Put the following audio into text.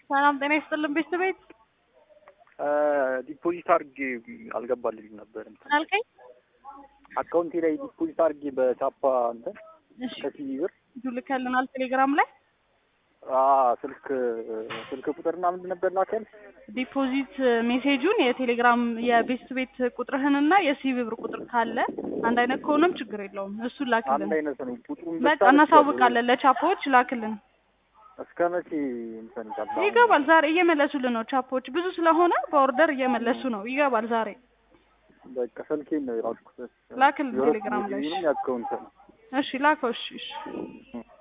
ሰላም ጤና ይስጥልን ቤተሰቤት ዲፖዚት አድርጌ አልገባልኝም ነበር። እንትን አልከኝ። አካውንቴ ላይ ዲፖዚት አድርጌ በቻፓ እንትን እሺ ከሲቪ ብር ልከልናል ቴሌግራም ላይ አ ስልክ ስልክ ቁጥርና ምንድን ነበር ላከል ዲፖዚት ሜሴጁን የቴሌግራም የቤስት ቤት ቁጥርህንና የሲቪ ብር ቁጥር ካለ አንድ አይነት ከሆነም ችግር የለውም እሱን አንድ ላክልን። አይነት ነው ቁጥሩን በቃ እናሳውቃለን ለቻፖዎች ላክልን። እስከ መቼ እንትን ይላል? ይገባል ዛሬ እየመለሱልን ነው ቻፖዎች ብዙ ስለሆነ በኦርደር እየመለሱ ነው ይገባል ዛሬ በቃ ስልኬን ነው የራስኩት ላክልን ቴሌግራም ላይ እሺ። የአካውንት ነው እሺ ላከው እሺ እሺ